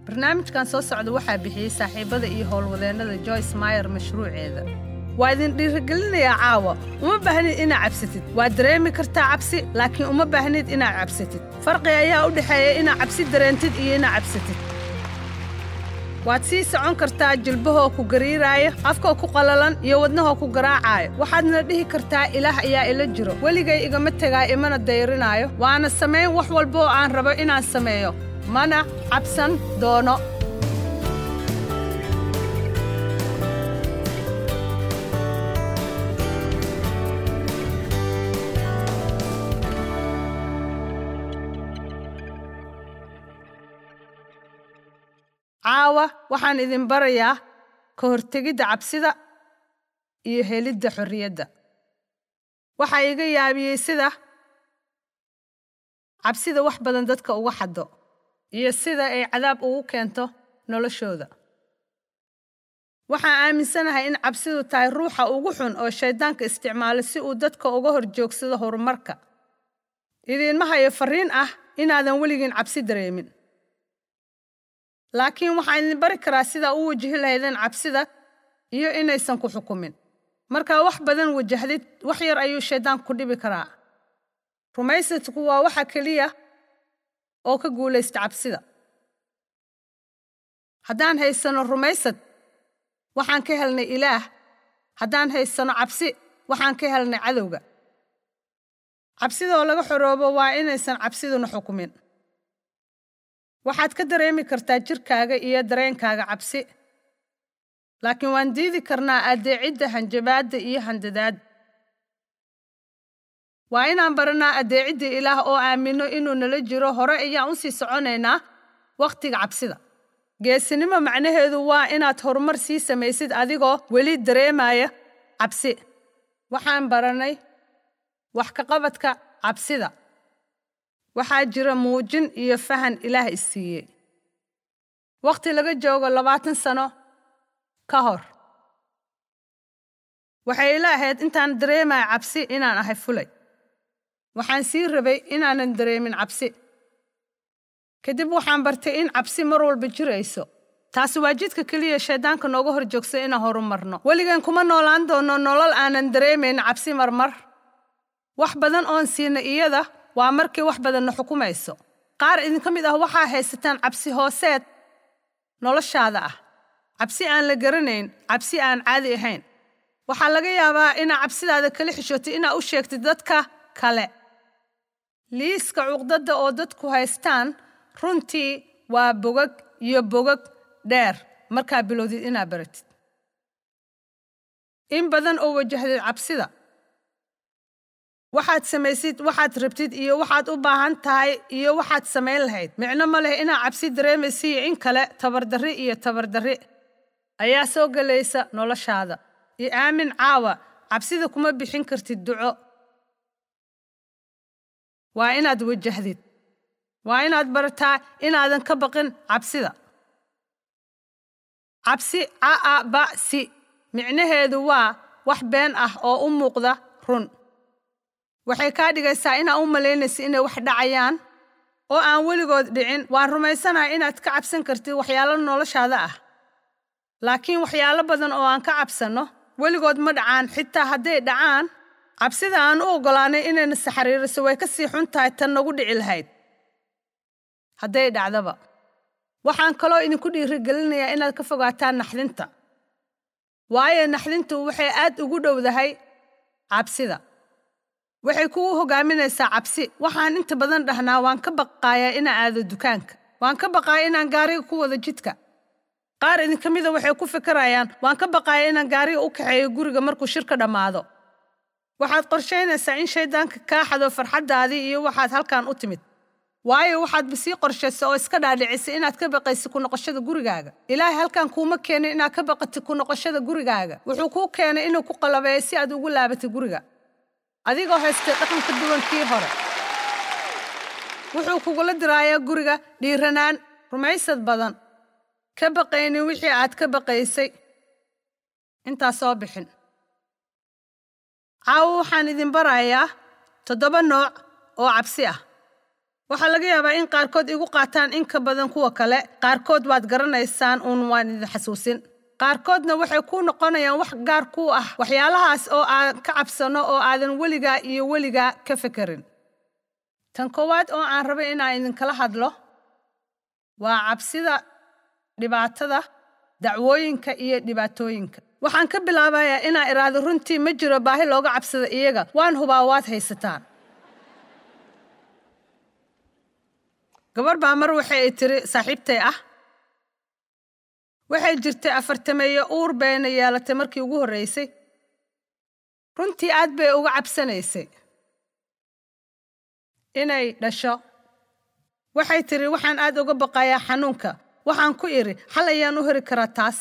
barnaamijkan soo socda waxaa bixiyey saaxiibada iyo howlwadeennada joyce mayer mashruuceeda waa idin dhiirigelinayaa caawa uma baahnid inaad cabsatid waad dareemi kartaa cabsi laakiin uma baahnid inaad cabsatid farqi ayaa u dhexeeya inaad cabsi dareentid iyo inaad cabsatid waad sii socon kartaa jilbahoo ku gariiraaya afkoo ku qalalan iyo wadnahoo ku garaacaayo waxaadna dhihi kartaa ilaah ayaa ila jiro weligay igama tegaa imana dayrinaayo waana samayn wax walba oo aan rabo inaan sameeyo mana cabsan doono caawa waxaan idin barayaa ka hortegidda cabsida iyo helidda xorriyadda waxaa iga yaabiyey sida cabsida wax badan dadka uga xaddo iyo sida ay cadaab ugu keento noloshooda waxaan aaminsanahay in cabsidu tahay ruuxa ugu xun oo shayddaanka isticmaalo si uu dadka uga hor joogsado horumarka idiinma hayo farriin ah inaadan weligiin cabsi dareemin laakiin waxaan idin bari karaa sidaa u wajihi lahaydeen cabsida iyo inaysan ku xukumin markaa wax badan wajahdid wax yar ayuu shayddaanku ku dhibi karaa rumaysadku waa waxa keliya oo ka guulaysta cabsida haddaan haysanno rumaysad waxaan ka helnay ilaah haddaan haysanno cabsi waxaan ka helnay cadowga cabsidoo laga xoroobo waa inaysan cabsiduna xukumin waxaad ka dareemi kartaa jirkaaga iyo dareenkaaga cabsi laakiin waan diidi karnaa addeecidda hanjabaadda iyo handadaadda waa inaan baranaa addeecidda ilaah oo aaminno inuu nala jiro hore ayaan u sii soconaynaa wakhtiga cabsida geesinimo macnaheedu waa inaad horumar sii samaysid adigoo weli dareemaya cabsi waxaan barannay wax ka qabadka cabsida waxaa jira muujin iyo fahan ilaah isiiyey wakhti laga joogo labaatan sano ka hor waxay ila ahayd intaan dareemaya cabsi inaan ahay fulay waxaan sii rabay inaanan dareemin cabsi kadib waxaan bartay in cabsi mar walba jirayso taasi waa jidka keliya shayddaanka nooga hor joogsa inaan horumarno weligan kuma noolaan doono nolol aanan dareemayn cabsi marmar wax badan oon siina iyada waa markii wax badanna xukumayso qaar idinka mid ah waxaa haysataan cabsi hooseed noloshaada ah cabsi aan la garanayn cabsi aan caadi ahayn waxaa laga yaabaa inaa cabsidaada kala xishootay inaa u sheegtid dadka kale liiska cuqdadda oo dadku haystaan runtii waa bogag iyo bogag dheer markaa bilowdid inaa baratid in badan oo wajahdid cabsida waxaad samaysid waxaad rabtid iyo waxaad u baahan tahay iyo waxaad samayn lahayd micno ma leh inaad cabsi dareemaysa iyo in kale tabardarri iyo tabardarri ayaa soo gelaysa noloshaada iyo aamin caawa cabsida kuma bixin kartid duco waa inaad wajahdid waa inaad barataa inaadan ka baqin cabsida cabsi ca'a ba'si micnaheedu waa wax been ah oo u muuqda run waxay kaa dhigaysaa inaa u malaynaysa inay wax dhacayaan oo aan weligood dhicin waan rumaysanahay inaad ka cabsan kartid waxyaalo noloshaada ah laakiin waxyaalo badan oo aan ka cabsanno weligood ma dhacaan xitaa hadday dhacaan cabsida aan u oggolaanay inayna saxariiriso way ka sii xun tahay tan nagu dhici lahayd hadday dhacdaba waxaan kaloo idinku dhiirigelinayaa inaad ka fogaataan naxdinta waayo naxdintu waxay aad ugu dhowdahay cabsida waxay kugu hogaaminaysaa cabsi waxaan inta badan dhahnaa waan ka baqaayaa inaan aado dukaanka waan ka baqaaya inaan gaariga ku wado jidka qaar idinka mida waxay ku fikirayaan waan ka baqaaya inaan gaariga u kaxeeyo guriga markuu shirka dhammaado waxaad qorshaynaysaa in shayddaanka kaa xado farxaddaadii iyo waxaad halkan u timid waayo waxaadba sii qorshaysa oo iska dhaadhicisay inaad ka baqaysid ku noqoshada gurigaaga ilaahay halkan kuuma keenin inaad ka baqatid ku noqoshada gurigaaga wuxuu kuu keenay inuu ku qalabeeyo si aad ugu laabatid guriga adigoo haystay dhaqan ka duwan kii hore wuxuu kugula diraayaa guriga dhiiranaan rumaysad badan ka baqaynin wixii aad ka baqaysay intaa soo bixin caawo waxaan idin barayaa toddoba nooc oo cabsi ah waxaa laga yaabaa in qaarkood igu qaataan in ka badan kuwa kale qaarkood waad garanaysaan uun waan idin xasuusin qaarkoodna waxay kuu noqonayaan wax gaar ku ah waxyaalahaas oo aan ka cabsano oo aadan weligaa iyo weligaa ka fekerin tan koowaad oo aan rabay inaan idinkala hadlo waa cabsida dhibaatada dacwooyinka iyo dhibaatooyinka waxaan ka bilaabayaa inaan idhaahdo runtii ma jiro baahi looga cabsada iyaga waan hubaa waad haysataan gabar baa mar waxa ay tiri saaxiibtay ah waxay jirtay afartameeyo uur bayna yeelatay markii ugu horraysay runtii aad bay uga cabsanaysay inay dhasho waxay tidhi waxaan aad uga baqayaa xanuunka waxaan ku idhi xal ayaan u heri karaa taas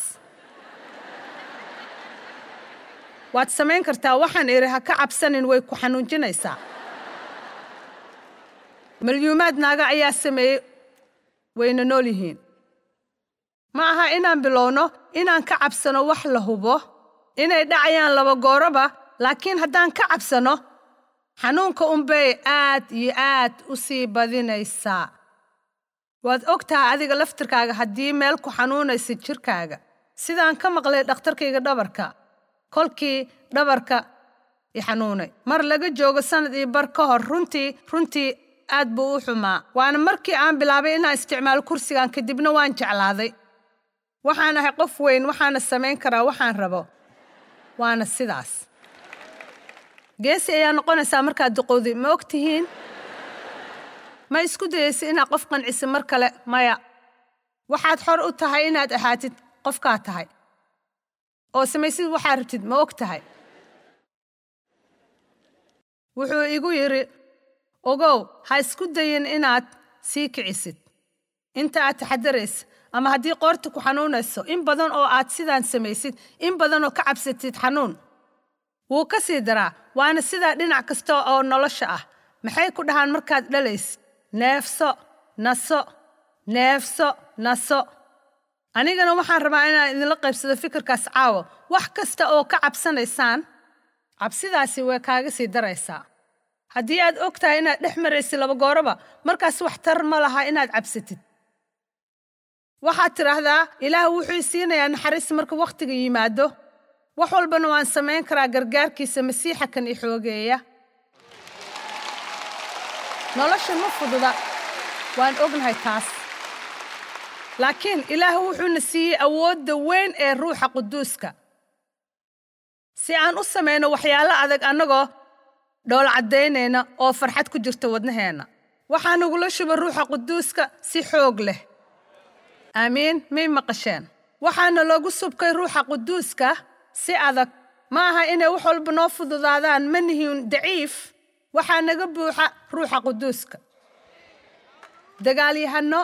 waad samayn kartaa waxaan idhi ha ka cabsanin way ku xanuunjinaysaa malyuumaad naaga ayaa sameeyey wayna nool yihiin ma aha inaan bilowno inaan ka cabsano wax la hubo inay dhacayaan laba gooroba laakiin haddaan ka cabsano xanuunka unbay aad iyo aad u sii badinaysaa waad og tahay adiga laftirkaaga haddii meel ku xanuunaysa jirkaaga sidaan ka maqlay dhakhtarkayga dhabarka kolkii dhabarka i xanuunay mar laga joogo sannad iyo bar ka hor runtii runtii aad buu u xumaa waana markii aan bilaabay inaan isticmaalo kursigan kadibna waan jeclaaday waxaan ahay qof weyn waxaana samayn karaa waxaan rabo waana sidaas geesi ayaa noqonaysaa markaad duqowday ma og tihiin ma isku dayaysa inaad qof qancisa mar kale maya waxaad xor u tahay inaad ahaatid qofkaa tahay oo samaysid waxaad rabtid ma og tahay wuxuu igu yidhi ogow ha isku dayin inaad sii kicisid inta aad taxadaraysa ama haddii qoorta ku xanuunayso in badan oo aad sidaan samaysid in badan oo ka cabsatid xanuun wuu ka sii daraa waana sidaa dhinac kasta oo nolosha ah maxay ku dhahaan markaad dhalaysid neefso naso neefso naso anigana waxaan rabaa inaan idinla qaybsado fikirkaas caawa wax kasta oo ka cabsanaysaan cabsidaasi way kaaga sii daraysaa haddii aad og tahay inaad dhex maraysid laba gooroba markaas wax tar ma laha inaad cabsatid waxaad tidhaahdaa ilaah wuxuu siinayaa naxariis marka wakhtiga yimaado wax walbana waan samayn karaa gargaarkiisa masiixa kan i xoogeeya nolosha ma fududa waan ognahay taas laakiin ilaah wuxuuna siiyey awoodda weyn ee ruuxa quduuska si aan u samayno waxyaalo adag annagoo dhool caddaynayna oo farxad ku jirta wadnaheenna waxaa nagula shuba ruuxa quduuska si xoog leh aamiin may maqasheen waxaana loogu subkay ruuxa quduuska si adag ma aha inay wax walba noo fududaadaan ma nihiin daciif waxaa naga buuxa ruuxa quduuska dagaalyahanno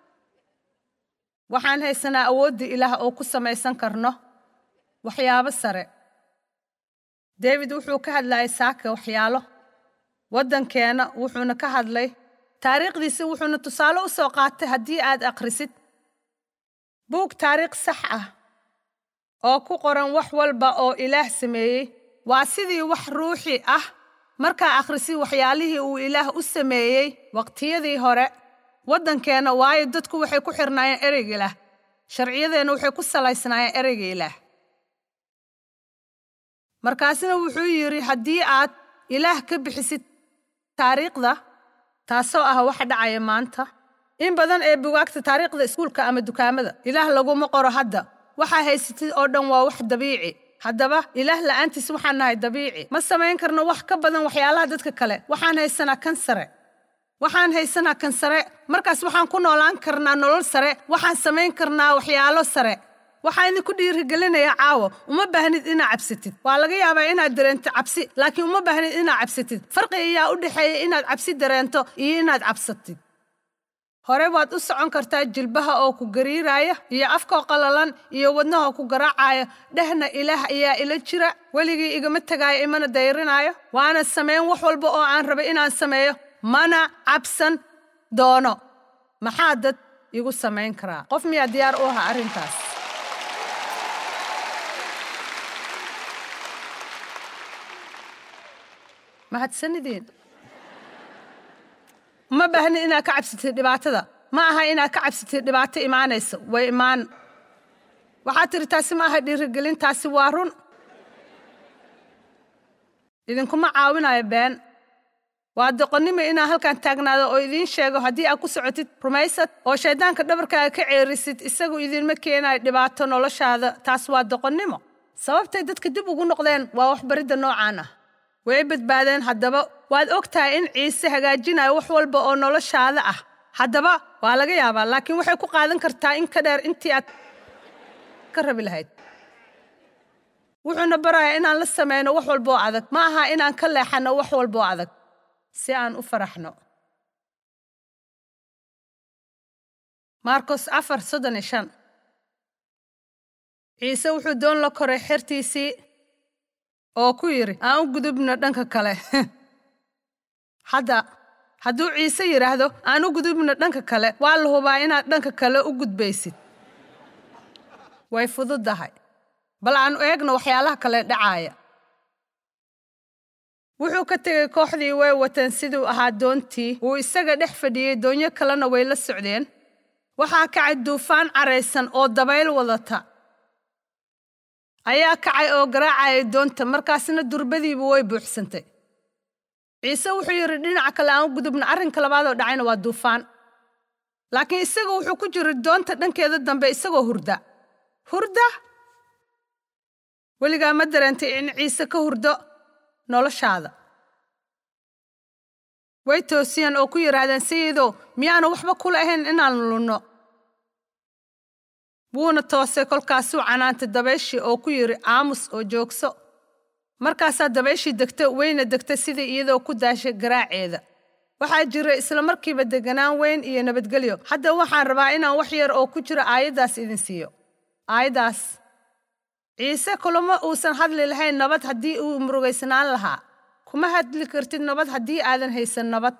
waxaan haysanaa awoodda ilaah oo ku samaysan karno waxyaabo sare david wuxuu ka hadlayay saaka waxyaalo waddankeenna wuxuuna ka hadlay taariikhdiisa wuxuuna tusaale u soo qaatay haddii aad akhrisid buug taariikh sax ah oo ku qoran wax walba oo ilaah sameeyey waa sidii wax ruuxi ah markaa akhrisid waxyaalihii uu ilaah u sameeyey waqtiyadii hore waddankeenna waayo dadku waxay ku xirnaayeen ereyga ilaah sharciyadeenna waxay ku salaysnaayeen ereyga ilaah markaasina wuxuu yidhi haddii aad ilaah ka bixisid taariikhda taasoo ah waxa dhacaya maanta in badan ee bugaagta taariikhda iskuulka ama dukaamada ilaah laguma qoro hadda waxaa haysatid oo dhan waa wax dabiici haddaba ilaah la'aantiis waxaan nahay dabiici ma samayn karno wax ka badan waxyaalaha dadka kale waxaan haysanaa kan sare waxaan haysanaa kan sare markaas waxaan ku noolaan karnaa nolol sare waxaan samayn karnaa waxyaalo sare waxaa idinku dhiirigelinayaa caawo uma baahnid inaad cabsatid waa laga yaabaa inaad dareento cabsi laakiin uma baahnid inaad cabsatid farqi ayaa u dhexeeya inaad cabsi dareento iyo inaad cabsatid hore waad u socon kartaa jilbaha oo ku gariiraaya iyo afkoo qalalan iyo wadnahoo ku garaacaya dhehna ilaah ayaa ila jira weligii igama tegaayo imana dayrinaayo waana samayn wax walba oo aan rabay inaan sameeyo mana cabsan doono maxaa dad igu samayn karaa qof miyaa diyaar u ahaa arrintaas mahadsanideen uma baahni inaad ka cabsatid dhibaatada ma aha inaad ka cabsatid dhibaato imaanaysa way imaan waxaad tiri taasi ma aha dhiirigelin taasi waa run idinkuma caawinayo been waa doqonnimo inaa halkan taagnaado oo idiin sheego haddii aad ku socotid rumaysad oo shayddaanka dhabarkaaga ka ceerisid isagu idiinma keenayo dhibaato noloshaada taas waa doqonnimo sababtay dadka dib ugu noqdeen waa waxbaridda noocaan ah way badbaadeen haddaba waad og tahay in ciise hagaajinayo wax walba oo noloshaada ah haddaba waa laga yaabaa laakiin waxay ku qaadan kartaa in ka dheer intii aad ka rabi lahayd wuxuuna barayaa inaan la samayno wax walboo adag ma aha inaan ka leexanno wax walboo adag si aan u faraxno markos afar soddon iyo shan ciise wuxuu doon la koray xertiisii oo ku yidhi aan u gudubno dhanka kale hadda hadduu ciise yidhaahdo aan u gudubno dhanka kale waa la hubaa inaad dhanka kale u gudbaysid way fududdahay bal aan eegno waxyaalaha kale dhacaaya wuxuu ka tegey kooxdii way wateen siduu ahaa doontii wuu isaga dhex fadhiyey doonyo kalena way la socdeen waxaa kacay duufaan caraysan oo dabayl wadata ayaa kacay oo garaacayay doonta markaasna durbadiibu way buuxsantay ciise wuxuu yidhi dhinaca kale aan u gudubna arrinka labaadoo dhacayna waa duufaan laakiin isaga wuxuu ku jiray doonta dhankeeda dambe isagoo hurda hurda weligaa ma dareentay in ciise ka hurdo noloshaada way toosiyeen oo ku yidhaahdeen sayidow miyaanu waxba kula ahayn inaan lunno wuuna toosay kolkaasuu canaantay dabayshii oo ku yidhi aamus oo joogso markaasaa dabayshii degta weyna degta sidii iyadoo ku daashay garaaceeda waxaa jira isla markiiba deganaan weyn iyo nabadgelyo hadda waxaan rabaa inaan wax yar oo ku jiro aayaddaas idin siiyo aayaddaas ciise kulama uusan hadli lahayn nabad haddii uu murugaysnaan lahaa kuma hadli kartid nabad haddii aadan haysan nabad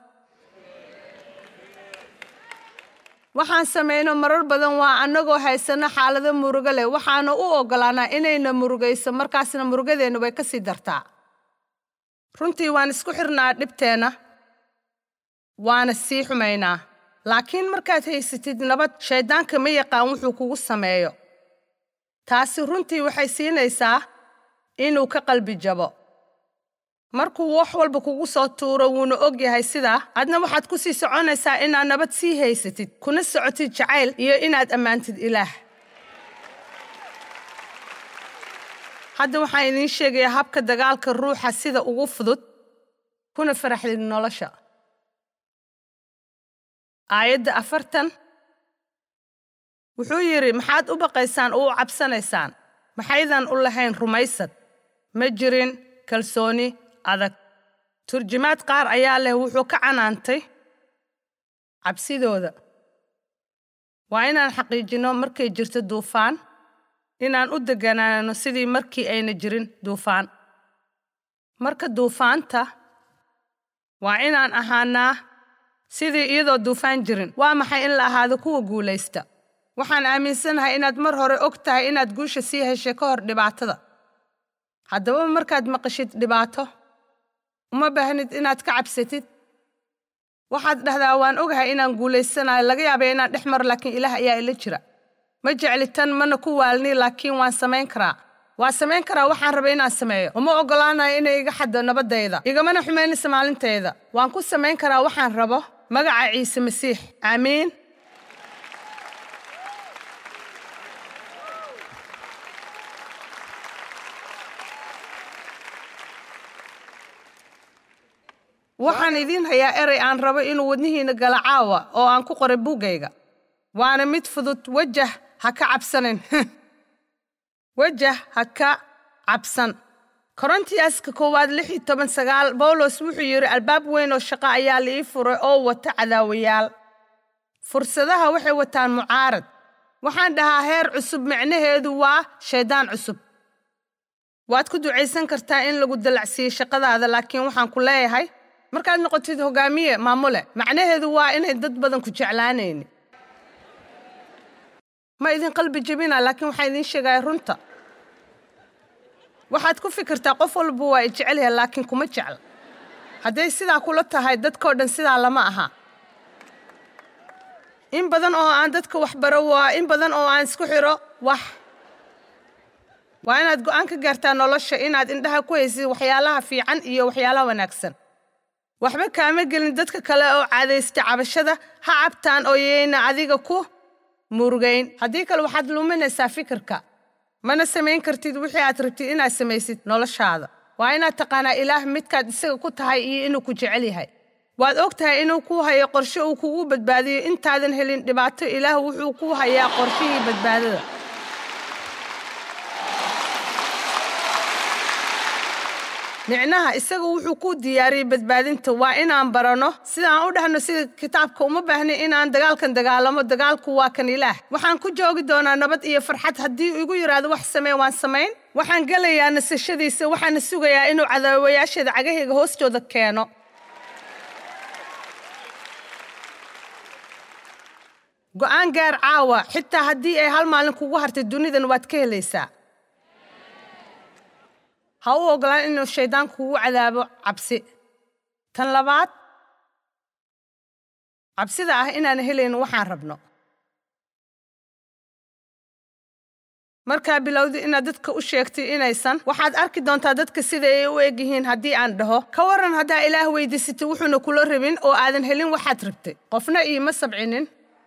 waxaan samayno marar badan waa annagoo haysanno xaalado murugo leh waxaana u oggolaanaa inayna murugayso markaasna murugadeenna way ka sii dartaa runtii waan isku xirnaa dhibteenna waana sii xumaynaa laakiin markaad haysatid nabad shayddaanka ma yaqaan wuxuu kugu sameeyo taasi runtii waxay siinaysaa inuu ka qalbi jabo markuu wax walba kugu soo tuuro wuuna og yahay sidaa adna waxaad ku sii soconaysaa inaad nabad sii haysatid kuna socotid jacayl iyo inaad ammaantid ilaah hadda waxaan idiin sheegayaa habka dagaalka ruuxa sida ugu fudud kuna faraxdid nolosha aayadda afartan wuxuu yidhi maxaad u baqaysaan oo u cabsanaysaan maxaydan u lahayn rumaysad ma jirin kalsooni adag turjumaad qaar ayaa leh wuxuu ka canaantay cabsidooda waa inaan xaqiijinno markay jirto duufaan inaan u degganaano sidii markii ayna jirin duufaan marka duufaanta waa inaan ahaanaa sidii iyadoo duufaan jirin waa maxay in la ahaado kuwa guulaysta waxaan aaminsanahay inaad mar hore og tahay inaad guusha sii heshay ka hor dhibaatada haddaba markaad maqashid dhibaato uma baahnid inaad ka cabsatid waxaad dhahdaa waan ogahay inaan guulaysanayo laga yaabay inaan dhex maro laakiin ilaah ayaa ila jira ma jecli tan mana ku waalni laakiin waan samayn karaa waa samayn karaa waxaan rabay inaan sameeyo uma oggolaanayo inay iga xaddo nabaddayda igamana xumaynaysa maalintayda waan ku samayn karaa waxaan rabo magaca ciise masiix aamiin waxaan idiin hayaa erey aan rabo inuu wadnihiinna gala caawa oo aan ku qoray buuggayga waana mid fudud wejah ha ka cabsanin wejah ha ka cabsan korontiyaska koowaad lix iyo toban sagaal bawlos wuxuu yidhi albaab weyn oo shaqo ayaa la ii furay oo wata cadaawayaal fursadaha waxay wataan mucaarad waxaan dhahaa heer cusub micnaheedu waa shayddaan cusub waad ku ducaysan kartaa in lagu dalacsiiyo shaqadaada laakiin waxaan ku leeyahay markaad noqotid hogaamiye maamule macnaheedu waa inay dad badan ku jeclaanayni ma idin qalbi jebina laakiin waxaan idiin sheegaya runta waxaad ku fikirtaa qof walba waa i jecel yahay laakiin kuma jecla hadday sidaa kula tahay dadkao dhan sidaa lama aha in badan oo aan dadka wax baro waa in badan oo aan isku xiro wax waa inaad go'aan ka gaartaa nolosha inaad indhaha ku haysid waxyaalaha fiican iyo waxyaalaha wanaagsan waxba kaama gelin dadka kale oo caadaysta cabashada ha cabtaan oo yayna adiga ku murugayn haddii kale waxaad luminaysaa fikirka mana samayn kartid wixii aad rabtid inaad samaysid noloshaada waa inaad taqaanaa ilaah midkaad isaga ku tahay iyo inuu ku jecel yahay waad og tahay inuu ku hayo qorshe uu kugu badbaadiyo intaadan helin dhibaato ilaah wuxuu ku hayaa qorshihii badbaadada micnaha isaga wuxuu ku diyaariyey badbaadinta waa inaan baranno sidaan u dhahno sida kitaabka uma baahni inaan dagaalkan dagaalamo dagaalku waa kan ilaah waxaan ku joogi doonaa nabad iyo farxad haddii igu yidhaahdo wax samee waan samayn waxaan gelayaa nasashadiisa waxaana sugayaa inuu cadaawayaasheeda cagahayga hoostooda keeno go'aan gaar caawa xitaa haddii ay hal maalin kugu hartay dunidan waad ka helaysaa ha u ogolaan inuu shayddaanku kugu cadaabo cabsi tan labaad cabsida ah inaan helayn waxaan rabno markaa bilowdi inaad dadka u sheegtay inaysan waxaad arki doontaa dadka sida ay u eg yihiin haddii aan dhaho ka warran haddaa ilaah weydiisatay wuxuuna kula rabin oo aadan helin waxaad rabtay qofna iima sabcinin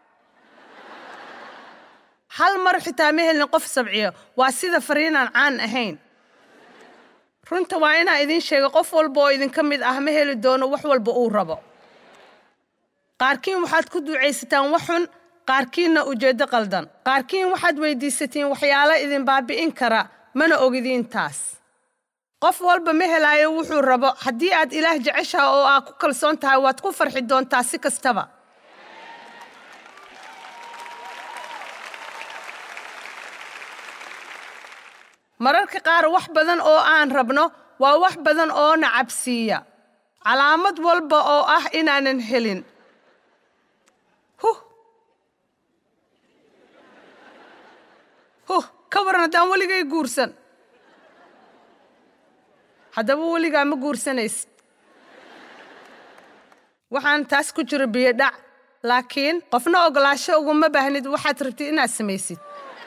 hal mar xitaa ma helin qof sabciyo waa sida fariinaan caan ahayn runta waa inaan idiin sheega qof walba oo idinka mid ah ma heli doono wax walba uu rabo qaarkiin waxaad ku ducaysataan wax xun qaarkiinna ujeeddo qaldan qaarkiin waxaad weyddiisatiin waxyaalo idin baabi'in kara mana ogidiin taas qof walba ma helaayo wuxuu rabo haddii aad ilaah jeceshaha oo aad ku kalsoon tahay waad ku farxi doontaa si kastaba mararka qaar wax badan oo aan rabno waa wax badan oo na cabsiiya calaamad walba oo ah inaanan helin huh huh ka waran haddaan weligay guursan haddaba weligaa ma guursanaysid waxaan taas ku jiro biyo dhac laakiin qofna ogolaasho uguma baahnid waxaad rabtid inaad samaysid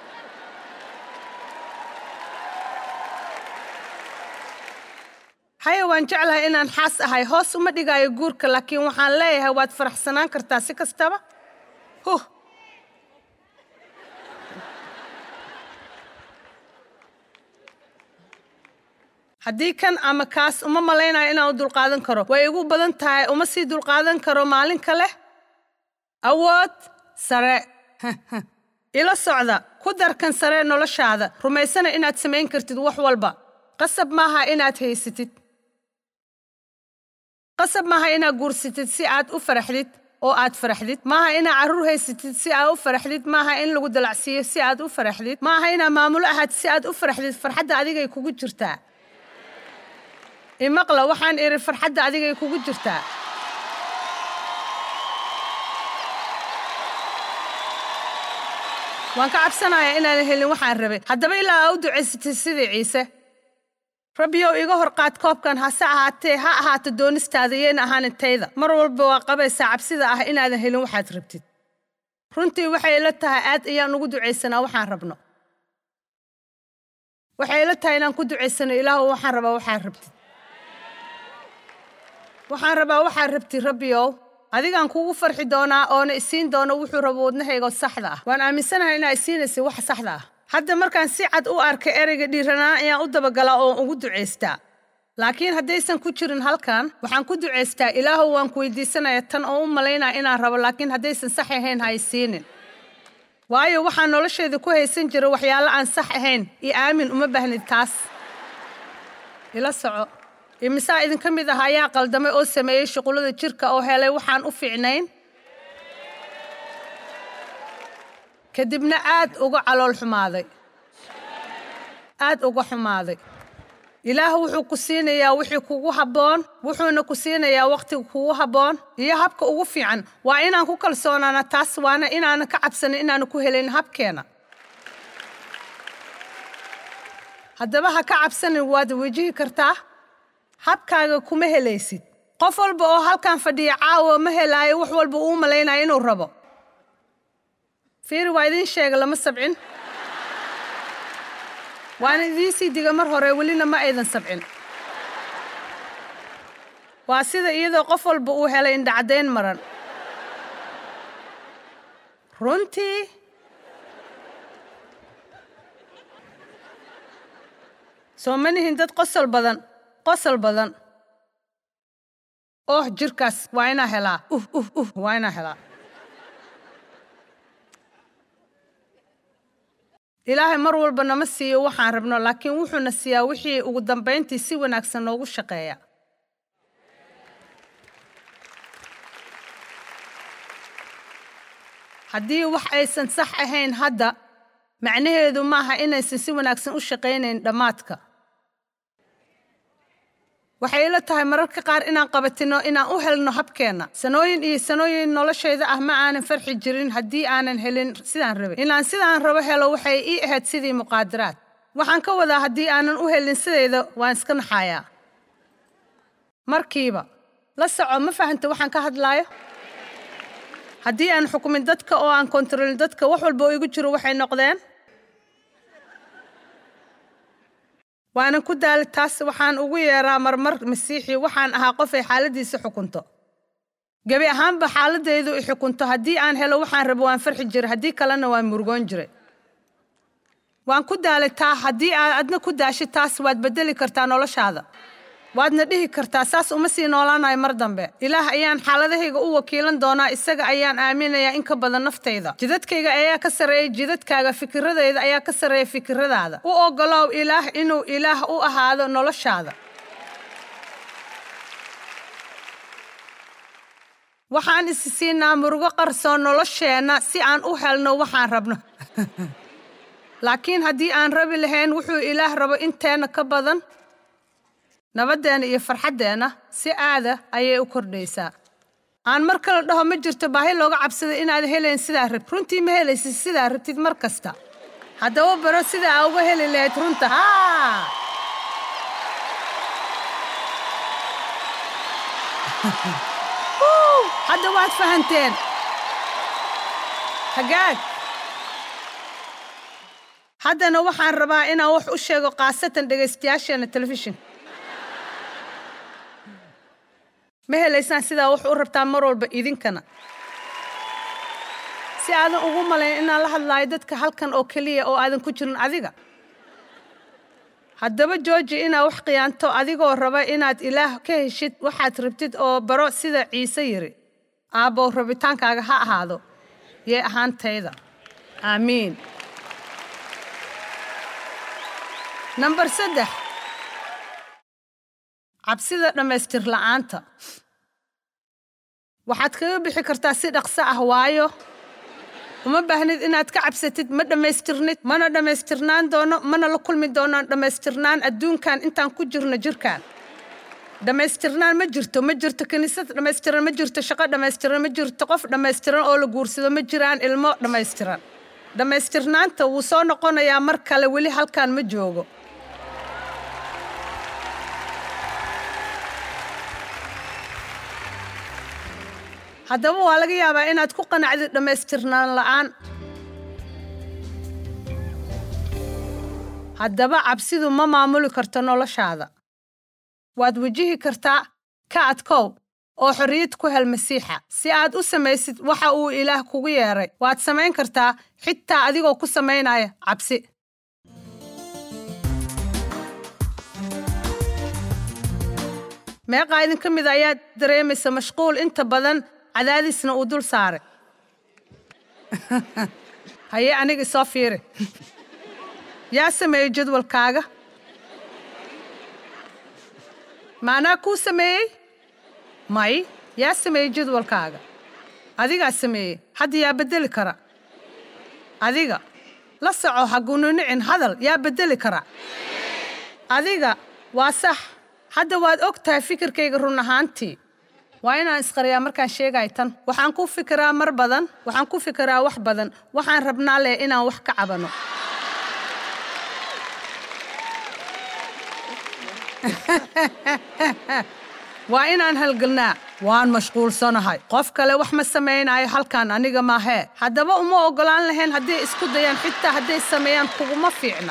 haya waan jeclahay inaan xaas ahay hoos uma dhigaayo guurka laakiin waxaan leeyahay waad faraxsanaan kartaa si kastaba huh haddii kan ama kaas uma malaynayo inaan u dulqaadan karo way igu badan tahay uma sii dulqaadan karo maalin kale awood sare ila socda ku darkan sare noloshaada rumaysana inaad samayn kartid wax walba qasab maaha inaad haysatid qasab maaha inaad guursatid si aad u faraxdid oo aad faraxdid maaha inaad carruur haysatid si aad u faraxdid maaha in lagu dalacsiiyo si aad u faraxdid maaha inaad maamulo ahaad si aad u faraxdid farxadda adigay kugu jirtaa imaqla waxaan idhi farxadda adigay kugu jirtaa waan ka cabsanayaa inaanan helin waxaan rabay haddaba ilaa aa u ducaysatid sidii ciise rabbiyow iga hor qaad koobkan hase ahaatee ha ahaato doonistaada yeena ahaanin tayda mar walba waa qabaysaa cabsida ah inaadan helin waxaad rabtid runtii waxay ila tahay aad ayaan ugu ducaysanaa waxaan rabno waxay ila tahay inaan ku ducaysano ilaahu waxaan rabaa waxaad rabtid waxaan rabaa waxaad rabtid rabbiyow adigaan kugu farxi doonaa oona isiin doono wuxuu rabo wadnahaygo saxda ah waan aaminsanahay inaa isiinaysa wax saxda ah hadda markaan si cad u arkay ereyga dhiiranaan ayaan u dabagalaa oo ugu ducaystaa laakiin haddaysan ku jirin halkan waxaan ku ducaystaa ilaahow waan ku weydiisanaya tan oo u malaynaya inaan rabo laakiin haddaysan sax ahayn ha isiinin waayo waxaan nolosheeda ku haysan jira waxyaalo aan sax ahayn iyo aamin uma baahnid taas ila soco imisaa idinka mid ah ayaa qaldamay oo sameeyey shuqullada jirka oo helay waxaan u fiicnayn kadibna aad uga calool xumaaday aad uga xumaaday ilaah wuxuu ku siinayaa wixii kugu habboon wuxuuna ku siinayaa wakhtiga kugu habboon iyo habka ugu fiican waa inaan ku kalsoonaana taas waana inaanan ka cabsanin inaanu ku helayn habkeena haddaba ha ka cabsanin waad wejihi kartaa habkaaga kuma helaysid qof walba oo halkan fadhiya caawa ma helaayo wax walba uu malaynaya inuu rabo fiiri waa idiin sheega lama sabcin waana idiin sii diga mar hore welina ma aydan sabcin waa sida iyadoo qof walba uu helay indhacadayn maran runtii soo ma nihin dad qosol badan qosol badan oh jirkaas waa inaa helaa uh uh uh waa inaa helaa ilaahay mar walba nama siiyo waxaan rabno laakiin wuxuuna siiyaa wixii ugu dambayntii si wanaagsan noogu shaqeeya haddii wax aysan sax ahayn hadda macnaheedu maaha inaysan si wanaagsan u shaqaynayn dhammaadka waxay ila tahay mararka qaar inaan qabatino inaan u helno habkeenna sanooyin iyo sanooyin noloshayda ah ma aanan farxi jirin haddii aanan helin sidaan rabay inaan sidaan rabo helo waxay ii ahayd sidii muqaadaraad waxaan ka wadaa haddii aanan u helin sidayda waan iska naxayaa markiiba la soco ma fahanta waxaan ka hadlaayo haddii aan xukumin dadka oo aan kontaroolin dadka wax walba oo igu jiro waxay noqdeen waanan ku daali taas waxaan ugu yeeraa marmar masiixi waxaan ahaa qof ay xaaladdiisa xukunto gebi ahaanba xaaladaydu i xukunto haddii aan helo waxaan rabo waan farxi jiray haddii kalena waan murugoon jiray waan ku daalay taa haddii aad adna ku daashid taas waad beddeli kartaa noloshaada waadna dhihi kartaa saas uma sii noolaanayo mar dambe ilaah ayaan xaaladahayga u wakiilan doonaa isaga ayaan aaminayaa in ka badan naftayda jidadkayga ayaa ka sarreeya jidadkaaga fikiradayda ayaa ka sarreeya fikiradaada u oggolow ilaah inuu ilaah u ahaado noloshaada waxaan isi siinaa murugo qarsoon nolosheenna si aan u helno waxaan rabno laakiin haddii aan rabi lahayn wuxuu ilaah rabo inteenna ka badan nabadeenna iyo farxaddeenna si aada ayay u kordhaysaa aan mar kale dhaho ma jirto baahi looga cabsada inaad helayn sidaa rabtid runtii ma helaysid sidaa rabtid mar kasta haddaba baro sida aa uga heli lahayd runta haa hadda waad fahanteen hagaag haddana waxaan rabaa inaan wax u sheego khaasatan dhegaystayaasheena telefishinka ma helaysaan sidaa wax u rabtaan mar walba idinkana si aadan ugu malayn inaan la hadlaayo dadka halkan oo keliya oo aadan ku jirin adiga haddaba jooji inaad wax khiyaanto adigoo raba inaad ilaah ka heshid waxaad rabtid oo baro sida ciise yidhi aabbow rabitaankaaga ha ahaado yee ahaantayda aamiin nambar saddex cabsida dhammaystir la'aanta waxaad kaga bixi kartaa si dhaqso ah waayo uma baahnid inaad ka cabsatid ma dhammaystirnid mana dhammaystirnaan doono mana la kulmi doonaan dhammaystirnaan adduunkan intaan ku jirno jirkaan dhammaystirnaan ma jirto ma jirto kiniisad dhammaystiran ma jirto shaqo dhammaystiran ma jirto qof dhammaystiran oo la guursado ma jiraan ilmo dhammaystiran dhammaystirnaanta wuu soo noqonayaa mar kale weli halkaan ma joogo haddaba waa laga yaabaa inaad ku qanacdid dhammaystirnaan la'aan haddaba cabsidu ma maamuli karto noloshaada waad wajihi kartaa ka adkow oo xorriyad ku hel masiixa si aad u samaysid waxa uu ilaah kugu yeedhay waad samayn kartaa xitaa adigoo ku samaynaya cabsi meeqaa idinka mid ayaa dareemaysa mashquul inta badan cadaadisna uu dul saaray haye aniga isoo fiiri yaa sameeyey jadwalkaaga maanaa kuu sameeyey may yaa sameeyey jadwalkaaga adigaa sameeyey hadda yaa beddeli kara adiga la soco hagununicin hadal yaa beddeli kara adiga waa sax hadda waad og tahay fikirkayga run ahaantii waa inaan isqariyaa markaan sheegay tan waxaan ku fikiraa mar badan waxaan ku fikiraa wax badan waxaan rabnaa leh inaan wax ka cabano waa inaan halgelnaa waan mashquulsanahay qof kale wax ma samaynayo halkan aniga maahee haddaba uma oggolaan lahayn hadday isku dayaan xitaa hadday sameeyaan kuguma fiicna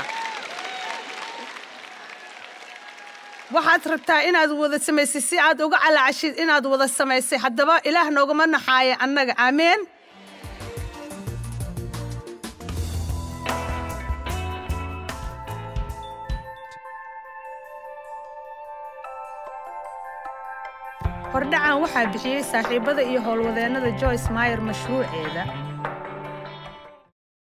waxaad rabtaa inaad wada samaysay si aad uga calaacashid inaad wada samaysay haddaba ilaah noogama naxaaya annaga aameen hordhacan waxaa bixiyey saaxiibada iyo howlwadeennada joyce mayer mashruuceeda